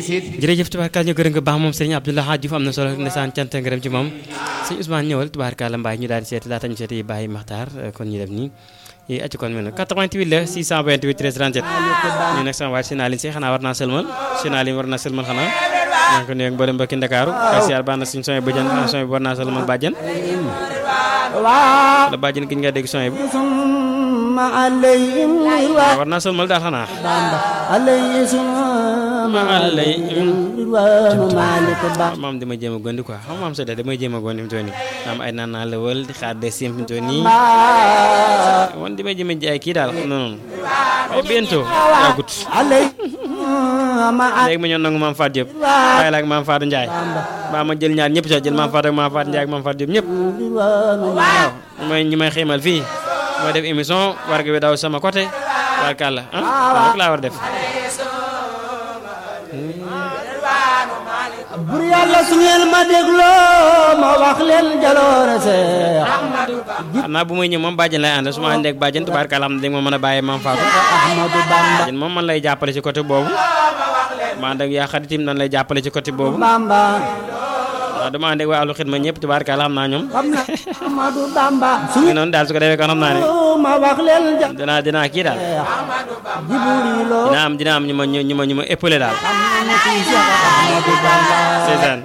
jërëjëf tubaarkaal ñu gërëm nga baax moom Serigne Abdoulaye Hadj Diouf am na solo ndeysaan cant ngërëm ci moom sëñ Ousmane ñëwal tubaarkaal mbaay ñu daal di seeti laata ñu seeti Baye Makhtar kon ñu def nii yi acci kon mel na 88 la 628 13 37 ñu nag sama waaj Sénaline si xanaa war naa sëlmal Sénaline war naa sëlmal xanaa maa ngi ko nuyu ak mboolem mbokki Ndakaaru kay siyaar baax na suñu soñ bëjën soñ bi war naa sëlmal bàjjen wala bàjjen gi ñu nga dégg soñ bi ma alayhim ridwaan war naa sëlmal daal xanaa Bamba alayhim ma alayhim ridwaanu Maalik Ba maam damay jéem a gondi quoi xam maam sa de damay jéem a gondi fi mu toll nii maam ay naan naa la wël di xaar de sim fi mu toll nii wan damay jéem a jaay kii daal xam na noonu ay bientôt yàggut alayhim ma léegi ma ñëw nangu maam Fatou Diop bàyyi la ak maam Fatou Ndiaye baa ma jël ñaar ñëpp sax jël maam Fatou ak maam Fatou Ndiaye ak maam Fatou Diop ñëpp ridwaanu waaw ñu may ñu may xéemal fii mooy def émission war ga bi daw sama côté barkàlla ah rek laa war def bur yàlla su ngeen ma dégloo ma wax leen jaloore seex xam naa bu may ñëw moom bàjjen lay ànd su ma àndee ak bàjjen tubaarkàlla xam ne dégg ma mën a bàyyi maam Fatou Ahmadu Bamba bàjjen moom man lay jàppale ci côté boobu ma ànd ak yaa xaritim nan lay jàppale ci côté boobu Bamba waaw dama ànd ak waa alu xidma ñëpp tubaarkàlla xam naa ñoom xam na Ahmadu Bamba su mu ngi noonu daal su ko defee kon xam naa ne ma wax leen jaloore dinaa dinaa kii daal Jibrilo dina am dina am ñu ma ñu ma ñu ma épaulé daal Ahmadu Bamba seetaan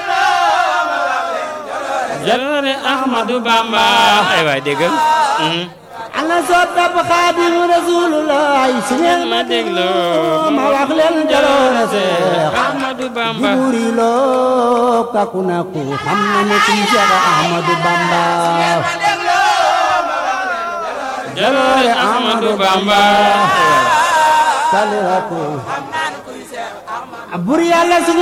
jaloore Ahmadou Bamba ay waay déggal ana soppab Xaadimu Rasulullah su ngeen ma dégloo ma wax leen jaloore seex Ahmadou Bamba Jibrilo kaku naku xam na ne kuy Seex Ahmadu Bamba jaloore Ahmadou Bamba kalirako bur yàlla su